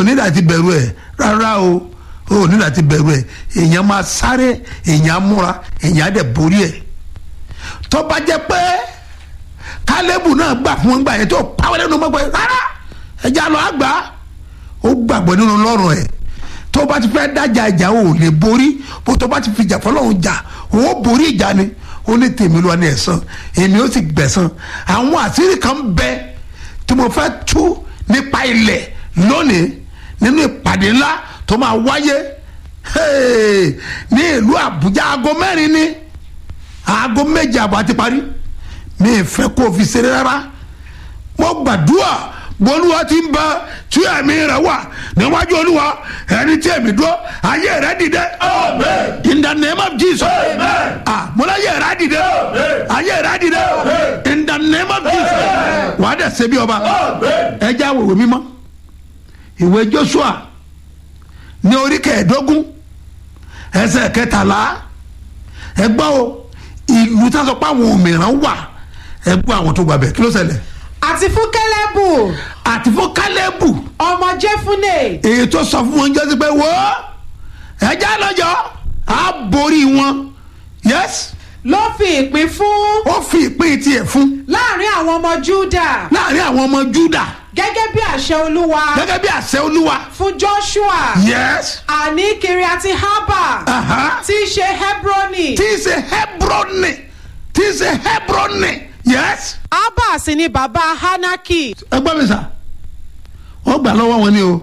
ò ní láti bẹ̀rù ẹ̀ rárá o ò ní láti bẹ̀rù ẹ̀ èèyàn máa sáré èèyàn á múra èèyàn á dẹ̀ borí ẹ̀ tó bá jẹ́ pé kálẹ́bù náà gbà fún wọn gbà yẹn tó pàwọ́ lẹ́nu mọ́ pé rárá ẹja lọ àgbà ó gbàgbọ́ nínú lọ́rùn ẹ̀ tó bá ti fẹ́ dájà ìjà ò lè borí bó tó bá ti fi ìjà fọlọ́run jà ó borí ìjà ni ó ní tèmi lọ ní ẹ̀san èmi ó sì gbẹ̀san àwọn àṣírí kan bẹ tí mo fẹ́ tú nípa ilẹ̀ lónìí nínú ìpàdé ńlá tó máa wáyé hey, ní ìlú Àbújá aago mẹ́rin ní aago méje àbọ̀ àti parí mi ì fẹ́ kó o fi ṣeré rárá mo gbàdúrà bolúwa ti ń bẹ tí ẹ̀mí rẹ̀ wà níwájú olúwa ẹni tí ẹ̀mí dúró ayé rẹ̀ dìde. Amen. in the name of jesus. Amen. ah mo lọ ayé rẹ̀ dìde. Amen. ayé rẹ̀ dìde. Amen. in the name of jesus. wà á dẹ̀ ṣe bí ọba. Amen. ẹ já wòwé mímọ́ ìwé joshua ní orí kẹẹ̀ẹ́dógún ẹsẹ̀ kẹtàlá ẹ gbọ́ o ìlú tá a sọ pé àwọn òmìrán wà ẹ gbọ́ àwọn tó gbàbẹ̀ kí ló ṣẹlẹ̀ àti fún kẹlẹ́bù àti fún kálẹ́bù ọmọ jẹ́fúnè èyí tó sọ fún wọn jẹ́ sí pé wo ẹja lọ́jọ́ á borí wọn yes ló fi ìpín fún ó fi ìpín tiẹ̀ fún láàrin àwọn ọmọ júdà láàrin àwọn ọmọ juda gẹ́gẹ́ bí àṣẹ olúwa gẹ́gẹ́ bí àṣẹ olúwa fún joshua yes àní kiriati haba aha tí í ṣe hebroni tí í ṣe hebroni tí í ṣe hebroni yes. haba sì ni bàbá hanaki ẹ gbọ́ mi sà wọ́n gbà lọ́wọ́ wọn ni o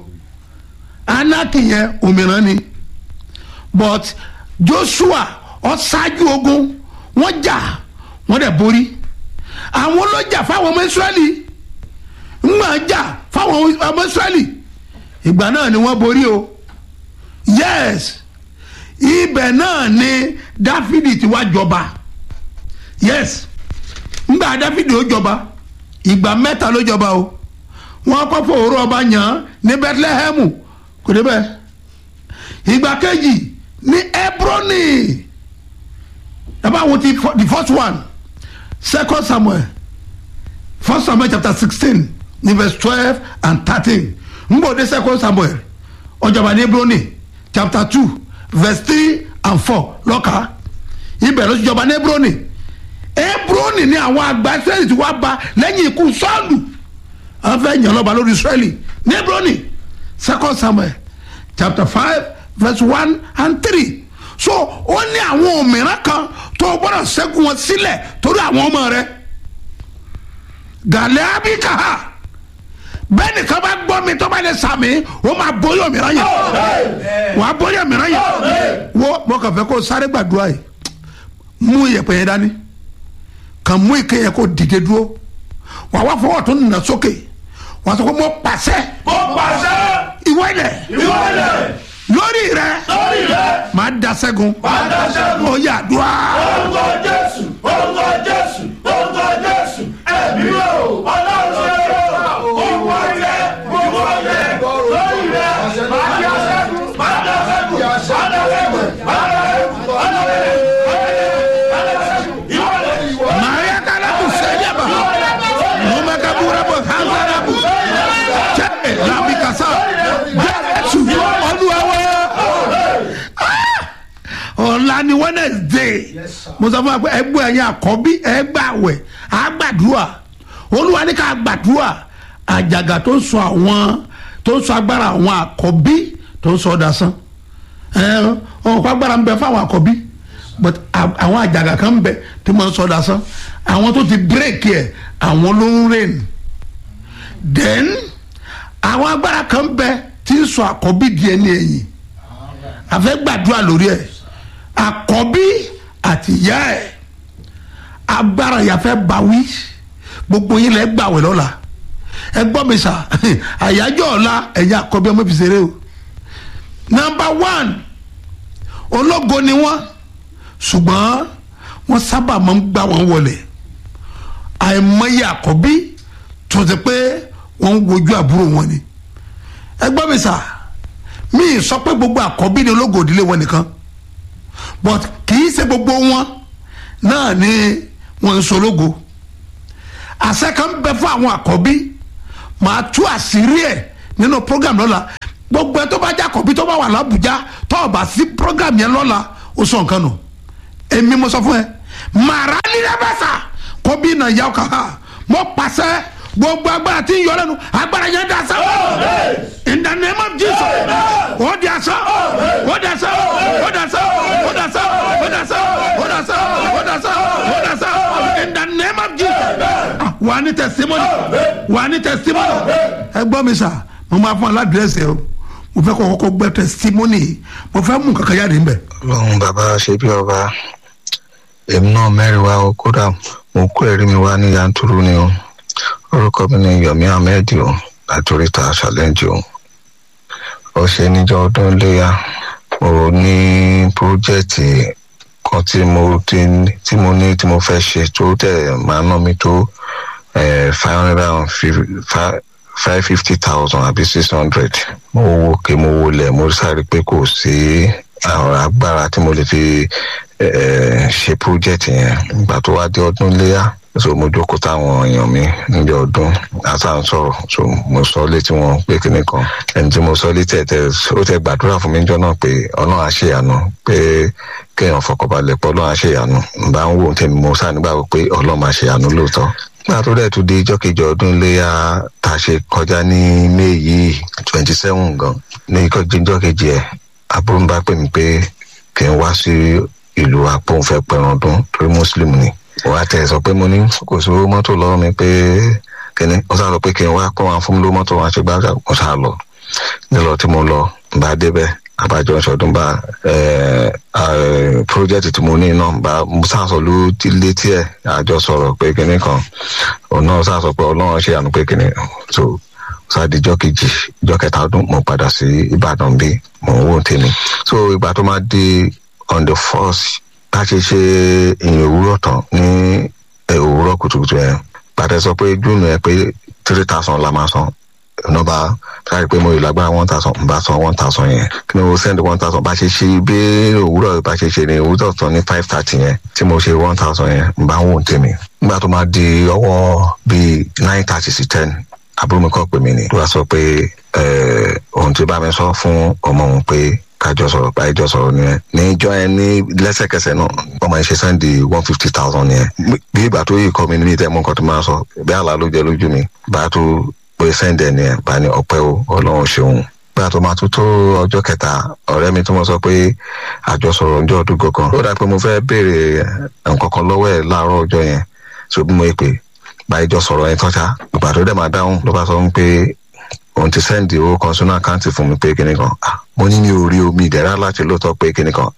anaki yẹn òmìrán ni but joshua ó ṣáájú ogun wọ́n jà wọ́n dẹ̀ borí àwọn ló jà fáwọn ọmọ israẹli ńgbà jà fáwọn ọmọ israẹli ìgbà náà ni wọ́n borí o yes ibẹ̀ náà ni dáfídì ti wá jọba yes ńgbà dáfídì ó jọba ìgbà mẹ́ta ló jọba o wọ́n kọ́ fòrò ọba yàn án ní bethlehem kò débẹ̀ ìgbà kejì ní hebroni dábàá wo ti fọ- the first one second samuel first samuel chapter sixteen ní verse twelve and thirteen ngbọ̀dé second samuel ọjọba ní hebroni chapter two verse three and four lọ́ka ibẹ̀ ló ti jọba ní hebroni hebroni ni àwọn àgbà israẹli ti wá ba lẹ́yìn ikú sọ́ọ̀lù àwọn fẹ́ yàn lọ́ba lórí israẹli ní hebroni second samuel chapter five verse one and three so ó ní àwọn òmìnira kan tó o gbọ́dọ̀ ṣẹ́gun wọn sílẹ̀ torí àwọn ọmọ rẹ gàlẹ́ abikaha bẹ́ẹ̀ nìkan bá gbọ́ mi tó bá lè sàmì ó máa bóyá òmìnira yẹn wà á bóyá òmìnira yẹn wo mo kàn fẹ́ kó o sáré gbàdúrà yìí mú iyẹ̀pẹ̀ yẹn dání kàn mú ike yẹn kó dìde dúró wà wá fọwọ́ tó nà sókè wà á sọ pé mo pàṣẹ Mo pàṣẹ. ìwọ ilẹ̀ Ìwọ ilẹ̀. lórí rẹ Lórí rẹ̀. máa da sẹ́gun Máa dá ṣẹ́gun. ó yà dùá Orúkọ Jésù. Orúkọ Jésù. Orúkọ Jésù. Ẹ̀mí o. Ọlọ́run ṣe é. Ìwọ ilẹ̀. Ìwọ ilẹ̀. Lórí rẹ̀. Máa dá ṣẹ́gun. Máa dá ṣẹ́gun. Máa dá ṣẹ́gun. Máa dá ṣẹ́gun. Máa dá ṣẹ́gun. Máa dá ṣẹ́gun. Ìwọ ilẹ̀. maria kalabu sẹ́yàbà lọ́mọ kabura bọ̀ hansarabu jẹ́ làbí kasa jésù olúwawo ọ̀la ni wednesday mo sọ fún wa pé ẹgbẹ́ ẹ̀yin àkọ́bí ẹgbàwẹ̀ àgbàdúrà olúwa ní ká gbàdúrà àjàgà tó ń sọ àwọn tó ń sọ agbára àwọn àkọ́bí tó ń sọ dasán ẹ ọ̀pọ̀ agbára ń bẹ fáwọn àkọ́bí but à- àwọn àjàgà kan ń bẹ tí wọ́n ń sọ dasán àwọn tó ti bírèkì ẹ̀ àwọn ló ń rìn then àwọn agbára kan ń bẹ tí ń sọ àkọ́bí di ẹni ẹ̀yìn àfẹ́ gbàdúrà lórí ẹ̀ àkọ́bí àti ìyá ẹ̀ agbára yàfẹ́ bawí gbogbo yín lẹ́ gbàwẹ̀ lọ́la ẹ gbọ́ mi sà àyájọ́ ọ̀la ẹ̀yà àkọ́bí ọmọ ìfìsèré o nọmba one ológo ni wọ́n ṣùgbọ́n wọ́n sábà máa ń gbá wọn wọlé àìmọye àkọ́bí tó ti pé wọ́n ń wojú àbúrò wọn ni ẹ gbọ́ mi sà mi ì sọ pé gbogbo àkọ́bí ni ológo ìdílé wọn nìkan but kì í ṣe gbogbo wọn náà ni wọ́n ń sológo àṣẹ kan bẹ fún àwọn àkọ́bí màá tú àṣírí ẹ̀ nínú program lọ́la gbogbo ẹ tó bá jákọ̀bí tó bá wà lábùjá tó o bá sí program yẹn lọ́la ó sọ nǹkan nù èmi mo sọ fún ẹ màrá nílẹ̀ bẹ́ẹ̀ sà kó bí nà yà ọkà ha mo pàṣẹ gbogbo agbára tí ń yọ lẹ́nu agbára yẹn dà sá in the name of jesus ó di àṣà ó di àṣà ó di àṣà ó di àṣà ó di àṣà ó di àṣà ó di àṣà ó di àṣà in the name of jesus Ah, wà á ní testimony wà á ní testimony ẹ gbọ́ mi sà mo máa fún aládìrẹ́sì ẹ o mo fẹ́ kọ́ kọ́kọ́ gbẹ́ testimony yìí mo fẹ́ mú kankan jáde níbẹ̀. ọlọ́run bàbá ṣe bí ọba èmi náà mẹ́rin wá o kódà mo kó ẹ̀rí mi wá ní yanturu ni o orúkọ mi ni yomi ahmed o láti oríta challenge o ó ṣe níjọ́ ọdún léyà mo ní pírójẹ́tì kan tí mo ti tí mo ní tí mo fẹ́ ṣe tó tẹ̀ máa ná mi tó five hundred and five fifty thousand àbí six hundred mo wo kí mo wo lẹ̀ mo sáré pé kò sí àwọn agbára tí mo lè fi eh, ṣe project yẹn ìgbà tó wá dé ọdún léyà so mo jókòó táwọn èèyàn mi níbi ọdún àtà ń sọ̀rọ̀ so mo sọ létí wọn pé kíní kan ẹni tí mo sọ létí ẹ̀ tẹ́ ó tẹ gbàdúrà fún mi níjọ́ náà pé ọlọ́run á ṣèyànú pé kéèyàn fọkànbalẹ̀ pé ọlọ́run á ṣèyànú n bá ń wò tèmi mo sáà nígbà pé ọlọ́run máa ṣèyànú lóòótọ́ nígbà tó dẹ̀ tún dé ijọ́ kejì ọdún léyà tá a ṣe kọjá ní may yìí twenty seven gan ní ijọ́ kejì ẹ̀ àbúrò ń bá pè mí pé kí n wá sí ìlú àpòǹfẹ́ pẹ̀rọ̀ ọdún torí muslim ni wàá tẹ̀ sọ pé mo ní kò sí owó mọ́tò lọ́wọ́ mi pé kíní ó sá lọ pé kí n wá kó wọn fún mi lówó mọ́tò wọn àti gbàgbà mo sá lọ nílọ tí mo lọ bá débẹ̀ àbájọ ìṣọdún bá pírójẹ́tì tí mo ní náà bá mo sá sọ ló létí ẹ̀ àjọ sọ̀rọ̀ pé kíní kan òun náà sá sọ pé ọlọ́run ṣe àánú pé kíní so sádìjọ́ kejì ìjọ́ kẹta ọdún mo padà sí ìbàdàn bí mo ń wò tèmi so ìgbà tó máa di on the first bá ṣe ṣe ìyìn òwúrọ̀ tán ní òwúrọ̀ kùtùkùtù yẹn pàtẹ sọ pé júùnù ẹ pé three thousand la máa san nọmba sáré pé mo ìlágbára one thousand n bá san one thousand yẹn kí ni mo send one thousand bá ṣe ṣe bí òwúrọ̀ bá ṣe ṣe ní òwúrọ̀ tán ní five thirty yẹn tí mo ṣe one thousand yẹn n bá ń wò tèmi nígbà tó máa di ọwọ́ bíi nine thirty sí ten àbúrò mi kọ́ pè mí ni wọ́n sọ pé ohun tí bá mi sọ fún ọmọ òun pé kájọ sọ̀rọ̀ báyìí sọ̀rọ̀ nìyẹn níjọ́ yẹn ní lẹ́sẹ̀kẹsẹ̀ náà ọmọ yẹn ṣe sẹ́ndì one fifty thousand yẹn bí ìgbà tó yìí kọ́ mi ní ìtẹ́ mú nǹkan tó máa sọ bí àlá ló jẹ lójú mi bá a tó pé sẹ́ndì ẹ̀ nìyẹn bá ní ọpẹ́ o ọlọ́run ṣeun bí a tó máa tó tó ọjọ́ kẹta ọ̀rẹ́ mi tó mọ̀ sọ pé àjọ sọ̀rọ̀ ọjọ́ ọdún gangan ó dà pé mo fẹ́ béèrè nǹkan kan lọ́wọ́ ẹ̀ láàárọ̀ ọjọ́ yẹn so bí mo yẹ pé báyìí jọ sọ̀rọ̀ yẹn tọ́já ìgbà tó dẹ̀ máa dáhùn ló bá sọ pé òun ti sẹ́ndì owó kan sínú àkáǹtì fún mi pé kíní kan mo ní mi ò rí omi ìdẹ́rà láti lóòótọ́ pé kíní kan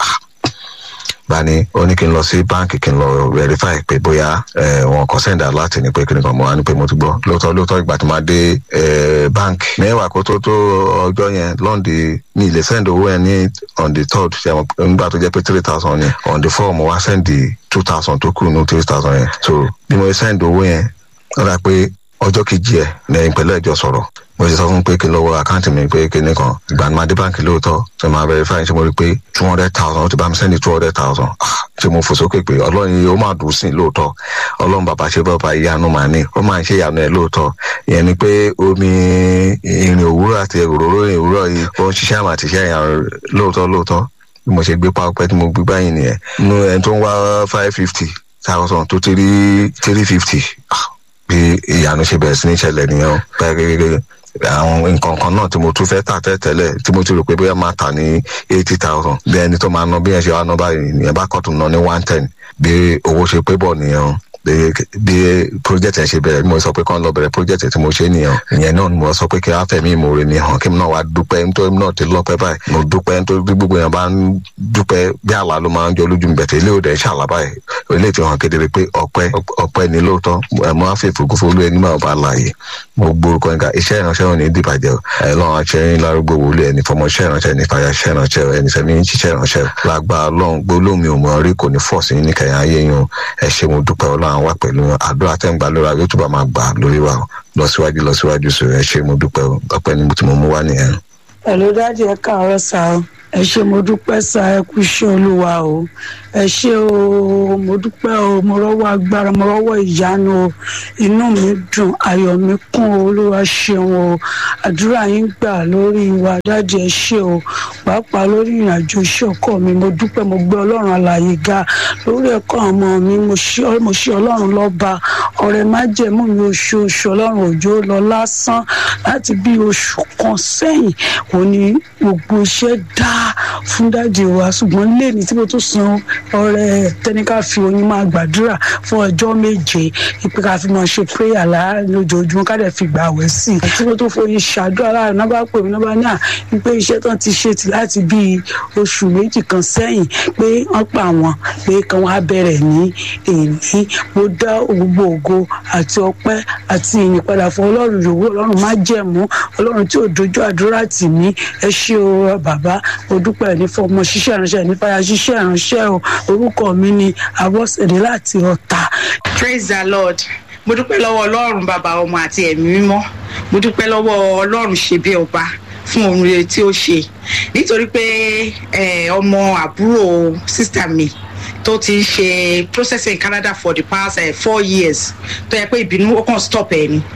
bá ní ó ní kí n lọ sí báǹkì kí n lọ verify pé bóyá wọn kò sẹ́ndì aláàtì ní pé kíní kan mo wá ní pé mo ti gbọ́ lóòótọ́ lóòótọ́ ìgbà tí máa dé báǹkì mẹ́wàá kó tó tó ọjọ́ yẹn lọ́ndì mi lè sẹ́ndì owó yẹn ní on the third nígbà tó jẹ́ pé three thousand yẹn on the four mo wá sẹ́ndì two thousand tó kù ní three thousand yẹn so bí mo sẹ́ndì owó yẹn ó dà pé ọjọ́ kejì ẹ̀ lẹ́yìn pẹ̀lú ẹ̀jọ́ sọ̀rọ̀ mo ti sọ fún pé kí n lọ́wọ́ àkáǹtì mi pé kíní kan ìgbà ní máa dé báǹkì lóòótọ́ ṣe máa verify ṣe mo rí pé two hundred thousand ó ti bá mi sẹ́ni two hundred thousand ṣe mo fò sókè pé ọlọ́run yìí ó máa dùn sí i lóòótọ́ ọlọ́run bàbá ṣe bàbá ìyanu màá ní ó máa ń ṣe ìyanu ẹ̀ lóòótọ́ ìyẹn ni pé omi ìrìn òwúrọ̀ àti òróró ìrìn òwúrọ̀ yìí ó ń ṣiṣẹ́ àmà àti iṣẹ́ ìyanu lóòótọ́ lóòótọ́ bí mo ṣe gbé pápẹ́ tí mo gbé báyìí nìyẹn inú ẹni tó ń wá five fifty thousand tó ti rí three fifty bí ìyanu ṣe bẹ̀rẹ̀ sí ní ìṣẹ̀lẹ̀ nìyẹn pẹ́ẹ́rẹ́rẹ́ àwọn nǹkan kan náà tí mo tún fẹ́ tà tẹ́tẹ́lẹ̀ tí mo ti rò pé bóyá máa tà ní eighty thousand bí ẹni tó máa ná bí ẹ ṣe wá ná báyìí nìyẹn bá kọ́tù ná ní one ten bí owó ṣe pé bọ̀ nìyẹn bí bí project ẹ ṣe bẹ̀rẹ̀ bí mo sọ pé kán lọ bẹ̀rẹ̀ project tí mo ṣe nìyẹn ìyẹn náà ni mo sọ pé kí wọ́n fẹ̀mí ìmoore mi hàn kí mi náà wá dúpẹ́ nítorí náà ti lọ́pẹ́ báyìí mo dúpẹ́ nítorí bí gbogbo yẹn bá ń dúpẹ́ bí àlá ló máa ń jọ lójú mi bẹ̀tẹ̀ ilé òde ṣàlá báyìí ilé ti hàn kedere pé ọpẹ́ ọpẹ́ ni lóòótọ́ ẹ mọ àfẹ́fẹ́ ògúnfẹ́ olú ẹni máa bá láàyè mo gbórúkọ nǹkan iṣẹ́ ìránṣẹ́ wọn ní dìbàjẹ́ ẹ lọ́wọ́n aṣẹ́ lárúgbó wòlé ẹni fọmọ iṣẹ́ ìránṣẹ́ ní fàyà iṣẹ́ ìránṣẹ́ ẹni fẹ́mi ń ṣiṣẹ́ ìránṣẹ́ lágbá ọlọ́run gbólómi ò mọ̀ rí kò ní fọ̀ sí ní kẹyìn ayé yín ẹ ṣe mo dúpẹ́ ọlọ́run wà pẹ̀lú àdúrà tẹ́ ń gbà lóra yóò túbọ̀ máa gbà lórí wa lọ síwájú lọ síwájú sọ ẹ ṣe mo dúpẹ́ ọpẹ́ ni mo ti mọ mú wá nìyẹn. Hello dájú ẹ káàárọ̀ sá o ẹ ṣe mo dúpẹ́ sá ẹ kú iṣẹ́ olúwa o ẹ ṣe o mo dúpẹ́ o mo rọ́wọ́ agbára mo rọ́wọ́ ìyanu o inú mi dùn ayọ̀ mi kún o olúwa ṣeun o àdúrà yín gbà lórí wa dáàdi ẹ ṣe o pàápàá lórí ìrìnàjò iṣẹ́ ọkọ mi mo dúpẹ́ mo gbé ọlọ́run alààyè ga lórí ẹ̀kọ́ àwọn ọmọ mi mo ṣe mo ṣe ọlọ́run lọ́ba ọ̀rẹ́ májẹ̀mú mi oṣooṣù ọlọ́run òjò lọ lásán láti bí oṣù kan sẹ́yìn òní gbogbo iṣẹ́ dá fún dáàdi wa ṣùgbọ́n lẹ́ni tí mo tún san ọrẹ tẹnika fi oyin máa gbàdúrà fún ọjọ́ méje ìpè ká fi máa ṣe prayer láàárín lójoojúmọ́ ká dẹ̀ fi gbà wẹ̀ sí i tí mo tún foyin ṣàdúrà láàrin náà bá pè mí náà bá ní à wípé iṣẹ́ tán ti ṣe ti láti bí oṣù méjì kan sẹ́yìn pé wọ́n pa wọ́n pé kí wọ́n á bẹ̀rẹ̀ ní èyí mo dá gbogbo ògo àti ọpẹ́ àti ìyìn padà fún ọlọ́run yòówó ọlọ́run má jẹ̀mú ọlọ́run tí ò dojú àdúrà tì mí ẹ ṣé o bàbá mo dúpẹ́ ní fún ọmọ ṣiṣẹ́ ìránṣẹ́ ní fàyà ṣiṣẹ́ ìránṣẹ́ o orúkọ mi ni abọ́sẹ̀dé láti ọ̀tà. praise the lord mo dúpẹ́ lọ́wọ́ ọlọ́run bàbá ọmọ àti ẹ̀mí mímọ́ mo dúpẹ́ lọ́wọ́ ọlọ́run ṣe bí ọba fún ohun rere tí ó ṣe nítorí pé ọmọ àbúrò sísítà mi tó ti ń ṣe processing in canada for the past uh, four years tó yẹ pé ìbínú ó kàn stop ẹ ni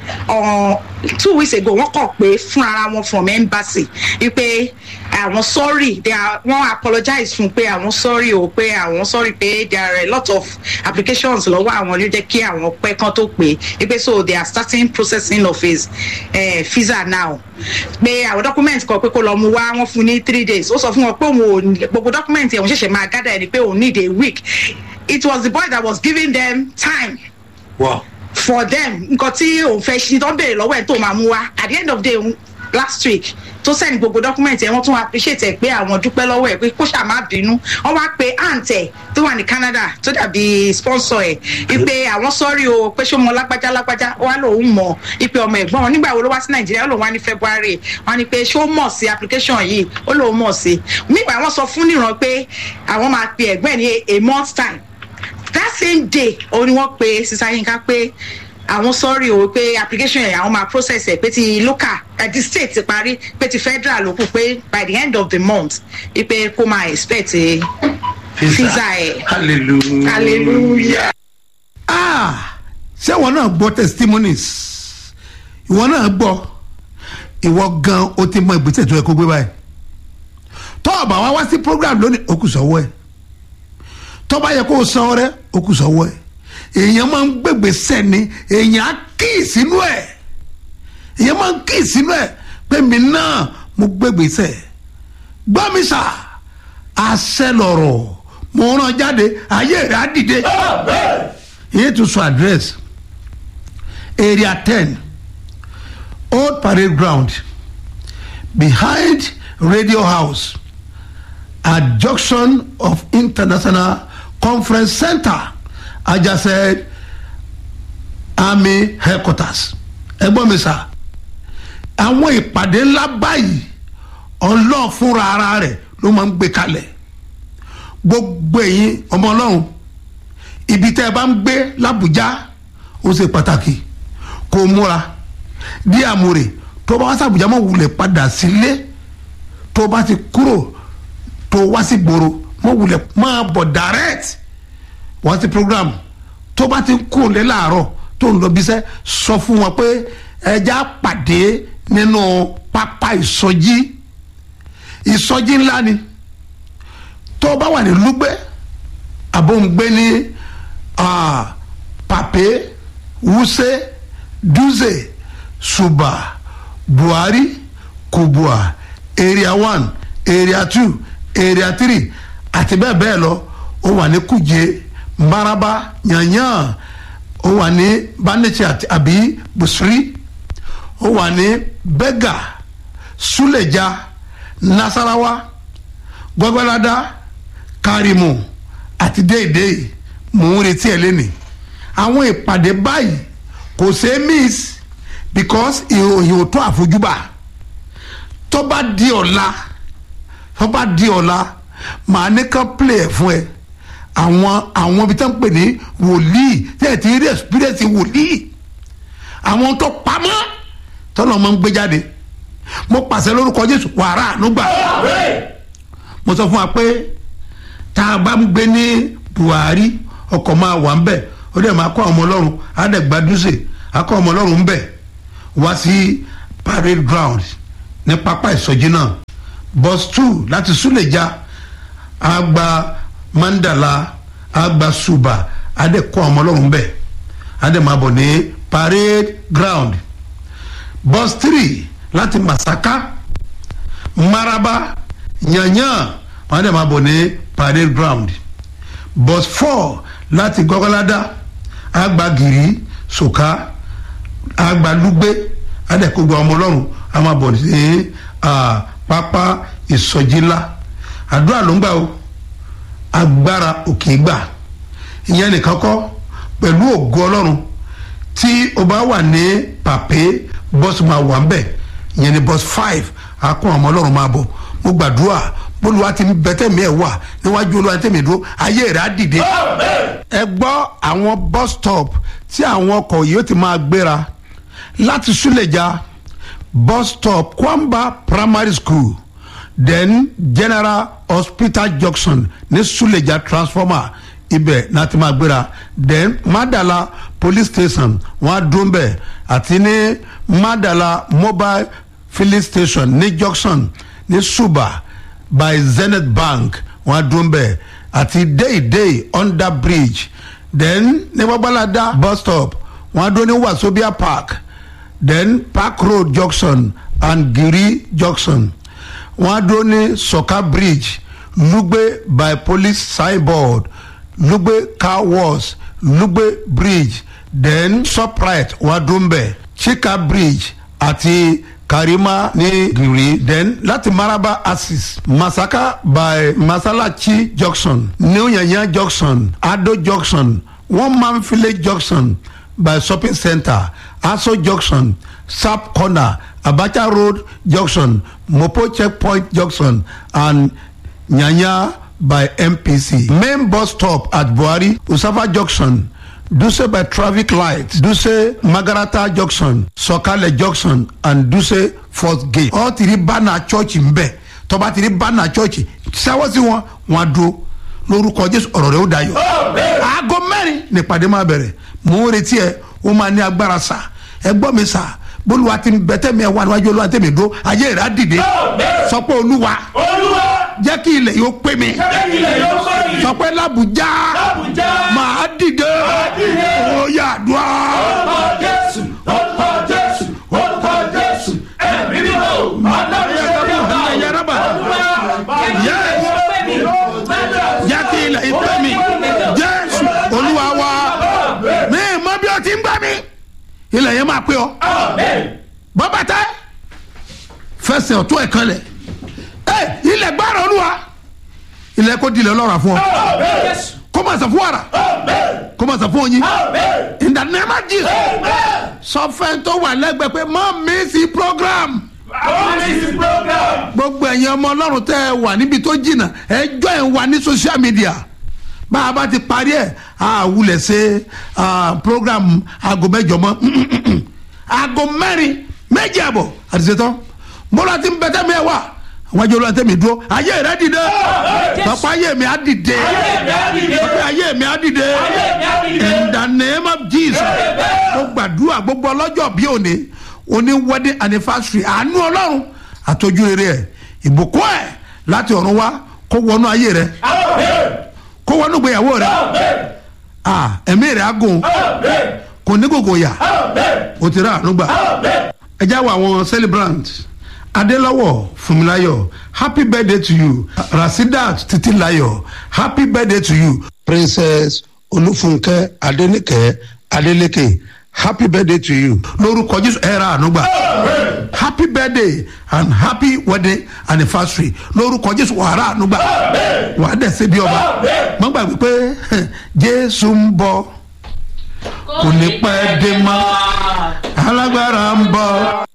two weeks ago wọ́n kàn pé fún ara wọn from embassy wípé àwọn sorry they are wọ́n apologize fún pé àwọn sorry o pé àwọn sorry pé there are a lot of applications lọ́wọ́ àwọn ló jẹ́ kí àwọn pẹ́ kan tó pé wípé so they are starting processing of his uh, visa now pé àwọn document kan pé kó lọ mú wá wọ́n fún ní three days ó sọ fún wọn pé òun ò gbogbo document yẹn òun ṣẹ̀ṣẹ̀ máa gather ẹni pé òun need a week it was the boy that was giving them time. Wow. for them nǹkan tí òun fẹ́ ṣe tó ń béèrè lọ́wọ́ ẹ̀ tó máa mú wá at the end of the day last week tó send gbogbo document ẹ̀ wọ́n tún appreciate ẹ̀ pé àwọn dúpẹ́ lọ́wọ́ ẹ̀ pé kó ṣáà má bínú wọ́n wá pe aunt ẹ̀ tó wà ní canada tó dàbí sponsor ẹ̀ wípé àwọn sọ́rí o pé ṣó mọ lágbájá lágbájá wà lòun mọ̀ wípé ọmọ ẹ̀gbọ́n wọn nígbà wo ló wá sí nàìjíríà ó lòun wá ní february wọn ni pé ṣó mọ̀ sí application yìí ó lòun mọ̀ sí nígbà wọn sọ fún níran pé àwọn máa pe ẹ̀gbọ́n ẹ̀ ní a month time that same day òun ni wọ́n pe sísá yínká pé àwọn sọ́ọ̀rì o pé application yẹn àwọn máa process ẹ̀ pé ti local uh, the state ti parí pé ti federal ló kù pé by the end of the month pé kó máa expect visa ẹ̀. hallelujah. hallelujah. ah ṣé ìwọ náà gbọ́ testimonies ìwọ náà gbọ́ ìwọ gan o ti mọ ìgbésẹ̀ tó yẹ kó gbé báyìí tọ́ ọ̀bà wa wá sí program lónìí o kù sọ́wọ́ ẹ̀ tọ́ bá yẹ kó o san ọrẹ́ o kù sọ́wọ́ ẹ̀ èèyàn máa ń gbègbè sẹ́ni èèyàn á kí sínú ẹ̀ èèyàn máa ń kí sínú ẹ̀ pé mi náà mo gbègbè sẹ́ gbọ́ mi sà àṣẹ lọ̀rọ̀ mo ràn jáde ayé rẹ̀ á dìde ìyẹn tún sọ address area ten old parade ground behind radio house at junction of international conference center ajase army headquarters ẹgbọ́n mi sà àwọn ìpàdé ńlá báyìí ọlọ́ọ̀ fúnra ara rẹ̀ ló máa ń gbé kalẹ̀ gbogbo ẹ̀yin ọmọ ọlọ́run ibi tẹ́ ẹ bá ń gbé làbújá ó ṣe pàtàkì kó o múra dí àmúre tó bá wá sàbújá mọ̀ wulẹ̀ padà sílé tó bá ti kúrò tó wá sí gbòòrò mọ̀ wulẹ̀ máa bọ̀ direct wọ́n ti program tó bá ti kúrò lé láàárọ̀ tó ń lọ bíṣẹ́ sọ fún wọn pé ẹja pàdé nínú pápá ìsọjí ìsọjí ńlá ni tó bá wà ní lúgbẹ́ àbóǹgbé ní pàpé wúsẹ́ dúzẹ̀ ṣùbà buhari kubua area one area two area three àti bẹ́ẹ̀ bẹ́ẹ̀ lọ ó wà ní kùjẹ́ maraba yanyan ó wà ní banichi àbí busiri ó wà ní bega suleja nasarawa gbọgbọlada karimu àti déédéé mò ń retí ẹ lẹ́nìí àwọn ìpàdé báyìí kò ṣeé miss because ìròyìn ò tó àfojúbà tó bá di ọ̀la tó bá di ọ̀la màá ní kán play ẹ̀ fún ẹ àwọn àwọn ibi tó ń pè ní wòlíì tí ẹ ti rí experience wòlíì àwọn tó pamọ́ tọ́lọ́ máa ń gbé jáde mo pàṣẹ lórúkọ jésù wàrà ànúgbà mo sọ fún wa pé tá a bá ń gbé ní buhari ọkọ̀ máa wà ń bẹ̀ ó dẹ̀ máa kọ́ ọmọ ọlọ́run á dẹ̀ gbadúsè á kọ́ ọmọ ọlọ́run ń bẹ̀ wá sí parade ground ní pápá ìsọjí náà bus two láti súlẹ̀já á gba mandala á gba suba á dẹ̀ kọ́ ọmọ ọlọ́run ń bẹ̀ á dẹ̀ máa bọ̀ ní parade ground bus three láti masaka maraba yanyan wọn dẹ̀ máa bọ̀ ní parade ground bus four láti gọ́gọ́ládá agbagiri soka agbalugbe adẹ́kọ̀gbọ́ ọmọ ọlọ́run a máa bọ̀ ní ah, pápá ìsọjí ńlá àdúrà ló ń gbà o agbára òkè gbà ìyẹn nìkan kọ́ pẹ̀lú ògo ọlọ́run tí o bá wà ní pàpé bọ́sù máa wà ń bẹ̀ ìyẹn ní bọ́sù five akọ́ ọmọ ọlọ́run máa bọ̀ mo gbàdúrà bólúwa ti bẹ́tẹ̀ mi ẹ̀ wà níwájú olúwa tẹ̀mí dúró ayé rẹ̀ á dìde. ẹ gbọ́ àwọn bus stop tí àwọn ọkọ̀ yìí ó ti máa gbéra láti súlẹ̀já bus stop kwamba primary school then general hospital junction ní súlẹ̀já transformer ibẹ̀ náà ti máa gbéra then madala police station wọ́n á dún bẹ̀ àti ní madala mobile filling station ní junction ní suba by zenith bank wọ́n á dún bẹ̀ àti deidei under bridge then ní babalada bus stop wọ́n á dún ní wasobia park then park road junction and giri junction wọ́n á dún ní soka bridge lugbe by police signboard lugbe car wash lugbe bridge then shoprite wadumbe chika bridge àti karima ní giri then láti maraba axis masaka by masalachi junction new yanya junction ado junction one man village junction by shopping center aso junction sap corner abacha road junction mopo checkpoint junction and nyanya by mpc main bus stop at buhari usafa junction duse by traffic light duse magarata junction sọkalẹ junction and duse fourth gate ọ ti rí bánà church ń bẹ tọba ti rí bánà church sáwọ́ sí wọn wọn á dúró lórúkọ jésù ọ̀rọ̀ rẹ̀ ó dayọ̀ aago mẹ́rin nípàdé máa bẹ̀rẹ̀ mò ń retí ẹ ó máa ní agbára sà ẹ gbọ́ mi sà bólúwa ti bẹ́tẹ̀ mi ẹ wà níwájú olúwa tẹ̀mí dó ayé rẹ̀ á dìde sọ pé olúwa olúwa jẹ́ kí ilẹ̀ yóò pé mi jẹ́ kí ilẹ̀ yóò pé mi. sọ pé làbújá Làbújá. màá dìde dìde. ó yà dùn orúkọ jésù orúkọ jésù orúkọ jésù ẹ̀mí mímọ́ ọlọ́run ṣe bí ọba Yaraba. olúwa Yes. jẹ́ kí ilẹ̀ yìí pé mi jésù olúwa wa mi mọ bí o ti ń gbà mí ilẹ̀ yẹn máa pé ọ bọ́bá tẹ́ fẹsẹ̀ ọ̀tún ẹ̀ kan lẹ̀ ẹ ilẹ̀ gbára olúwa ilẹ̀ kò dilẹ̀ lọ́ra fún ọ kó máa sọ fún wàrà kó máa sọ fún oyin in the name of jesus sọ fẹ́ni tó wà lẹ́gbẹ̀ẹ́ pé má mísì program gbogbo ẹ̀yin ọmọ ọlọ́run tẹ́ ẹ wà níbi tó jìnnà ẹjọ́ ẹ̀ ń wà ní social media bá a bá ti parí ẹ̀ a wulẹ̀ ṣe ah, program aago mẹ́jọ mọ́ aago mẹ́rin méjì àbọ̀ àti ṣetán mọ́lá ti ń bẹ́tẹ́ mi ẹ̀ wá àwọn ajọ́ olóyè tẹ̀mí dúró ayé rẹ̀ dìde pàpà ayé mi á dìde pàpà ayé mi á dìde in the name of jesus mo gbàdúrà gbogbo ọlọ́jọ́ bí òní òní wedding anniversary àánú ọlọ́run àtọ́jú rere ẹ̀ ìbùkún ẹ̀ láti ọ̀run wá kó wọnú ayé rẹ̀ kó wọnú gbéyàwó rẹ̀ ah ẹ̀mí rẹ̀ á gùn kò ní gògò yà ó ti rà àánú gbà ẹ já wọ àwọn celebrant adélọ́wọ̀ fúnmiláyọ̀ happy birthday to you rasidat titilayo happy birthday to you princess olúfúnkẹ́ adéníkẹ́ adélékè happy birthday to you lórúkọ jésù ẹ ra àánú gbà happy birthday and happy wedding anniversary lórúkọ jésù wà á ra àánú gbà wà á dẹ̀ ṣe bí ọba mọ́ gbàgbé pé jésù ń bọ̀ kò ní pẹ́ dé mọ́ alágbára ń bọ̀.